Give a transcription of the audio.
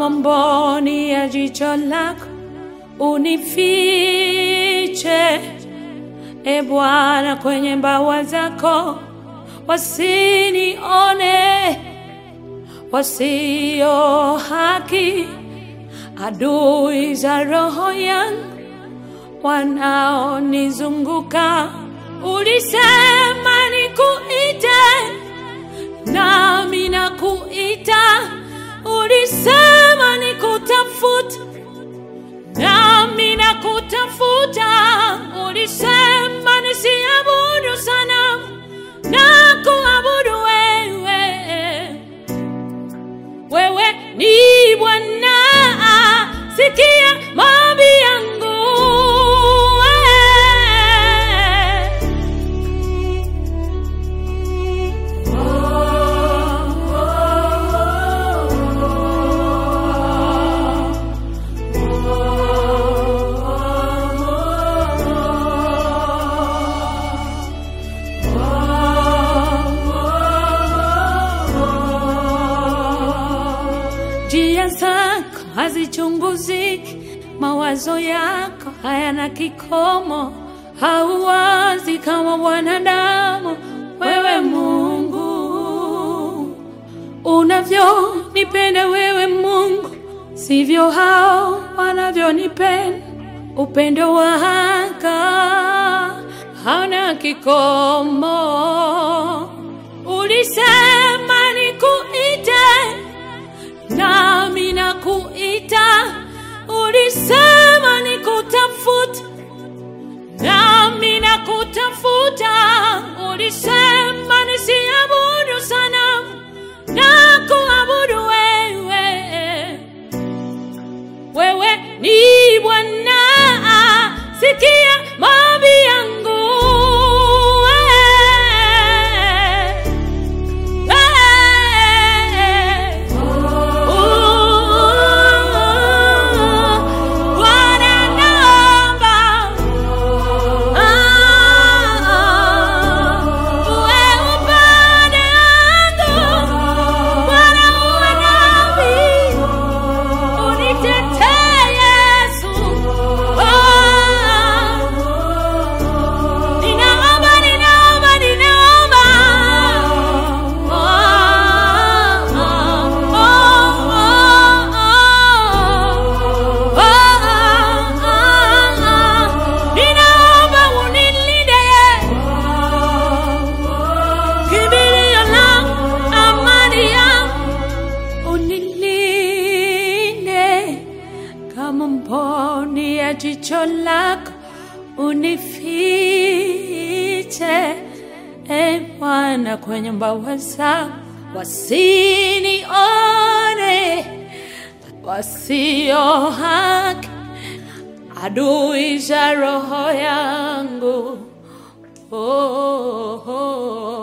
kama mboni ya jicho lako unifiche, e Bwana, kwenye mbawa zako, wasinione wasio haki, adui za roho yangu wanaonizunguka. Ulisema nikuite, nami nakuita. Ulisema nikutafuta, nami nakutafuta. Ulisema nisiabudu sanamu, na kuabudu wewe. Wewe ni Bwana, sikia maombi yangu. Njia zako hazichunguziki, mawazo yako hayana kikomo. Hauwazi kama wanadamu, wewe Mungu. Unavyonipenda wewe Mungu, sivyo hao wanavyonipenda. Upendo wako hauna kikomo. Ulisema nikuite nami nakuita. Ulisema nikutafuta, nami nakutafuta. Ulisema nisiabudu sanamu, na kuabudu wewe. Wewe ni Bwana, sikia maombi yangu. Bwana naomba uwe upande wangu, Bwana uwe nami, unitetee Yesu. Ninaomba, ninaomba, ninaomba. Ninaomba unilinde, kimbilio langu, amani yangu, unilinde kama mboni ya jicho lako, unifiche e Bwana kwenye mbawa zako, wasinione wasio haki, adui za roho yangu. Oh, oh, oh.